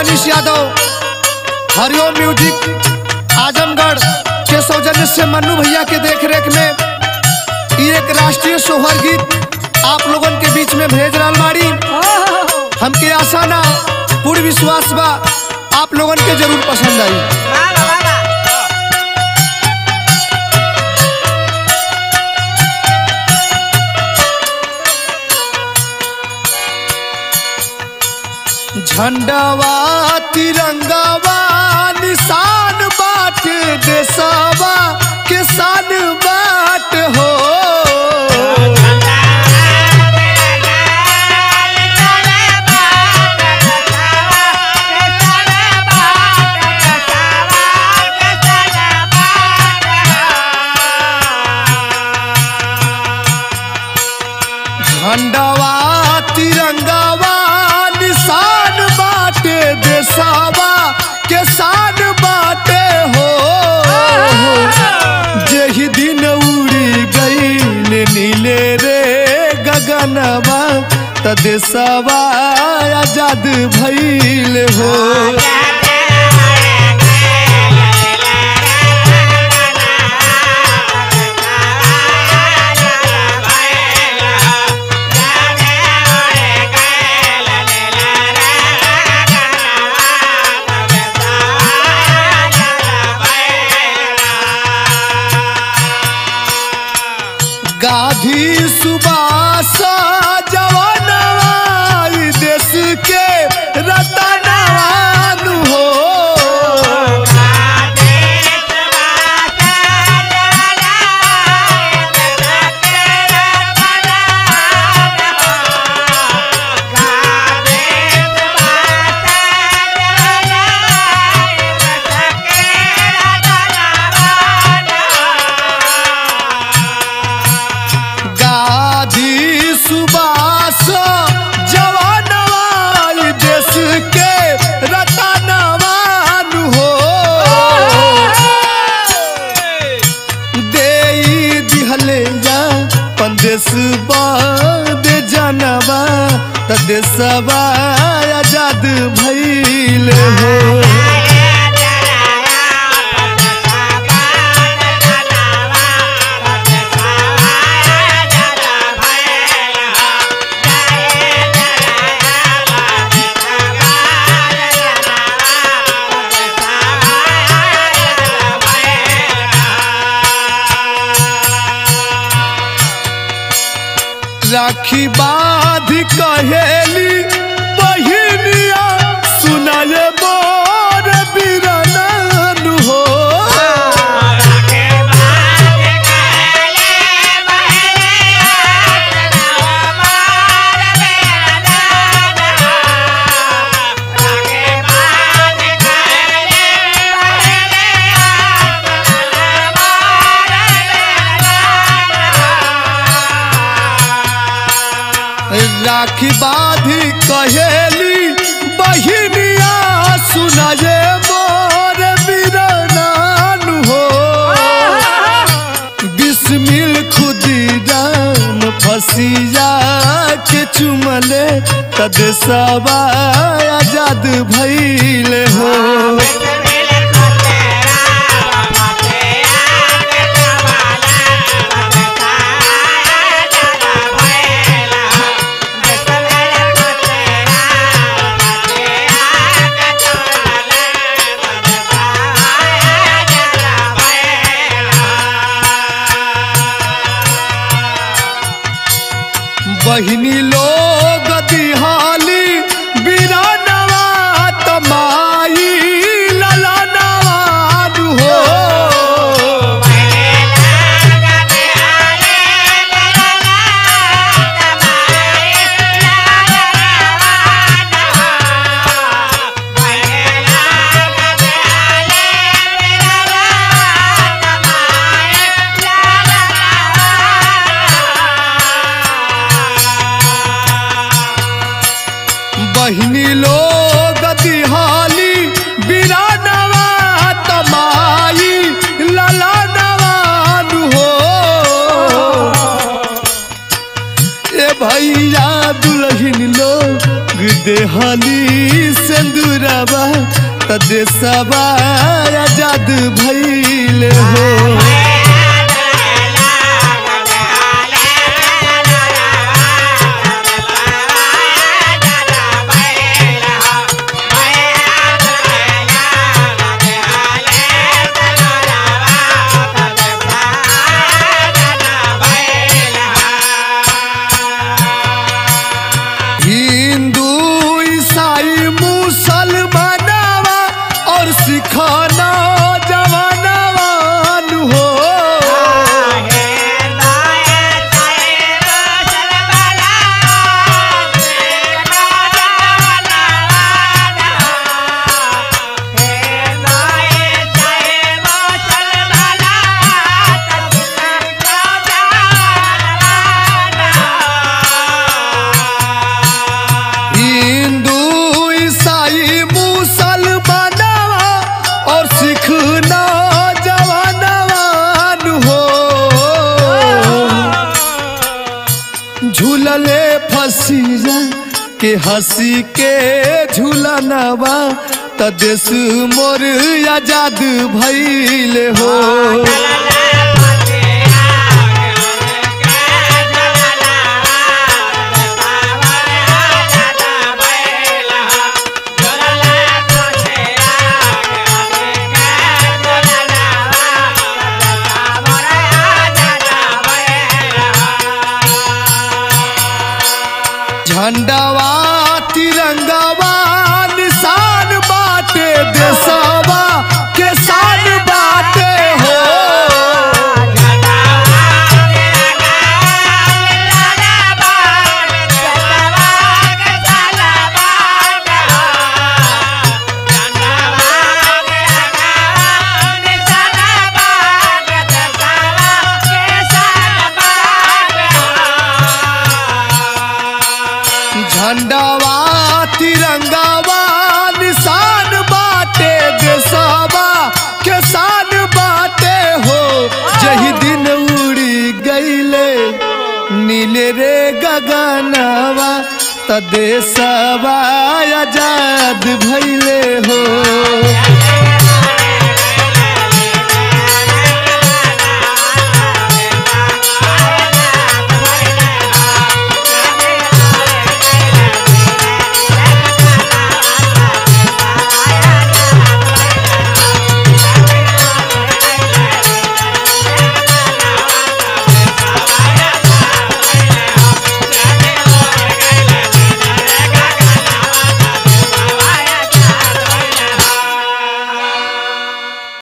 Manish Yadav Hariom music Azamgarh के सौजन्य से मन्नू भैया के देख रेख में ये एक राष्ट्रीय सोहर गीत आप लोगन के बीच में भेज रहा बाड़ी हमके आशा ना पूर्ण विश्वास बा आप लोगन के जरूर पसंद आई झंडवा तिरंगावा निशान बाट देशवा किसान बाट हो झंडवा तिरंगावा निशान बाटे देशवा किसान बाटे हो जेहि दिन उड़ी गई नीले रे गगनवा त देशवा आजाद भइल हो गाधी सुबास जवानवा ई देश के रतनवान हो गाधी सुबास जवानवा ई देश के रतनवान हो देई दिहले जा पंदेश दे जानवा त देशवा आजाद भइल हो राखी बाध कहेली बहिनिया सुनाए मोर बिरनन हो राखी बाधी कहेली बहिनिया सुनाए मोर बिरनन हो बिस्मिल खुदीराम फसिया के चुमले तदेशवा आजाद भइल हो बहिनी लोग दिहाली बिरानवा तमाई ललनवान हो बहिनी लोग दिहाली बिरानवा तमाई ललनवान हो ए भैया दुल्हन लोग देहाली सिंदूरा गगनवा त देशवा आजाद भइले हो हिंदू ईसाई मुसलमानवा और सिखाना जवानवान हो हिंदू ईसाई मुसलमानवा और सिख जवानवान हो झूलले फसीरा के हंसी के झूलनवा त देश मोर आजाद भइले हो झंडवा तिरंगवा निशान बाटे देशवा के शान बाटे हो झंडवा तिरंगवा निशान बाटे देशवा के शान बाटे हो जही दिन उड़ी गईले नीले रे गगनवा त देशवा आजाद भइले हो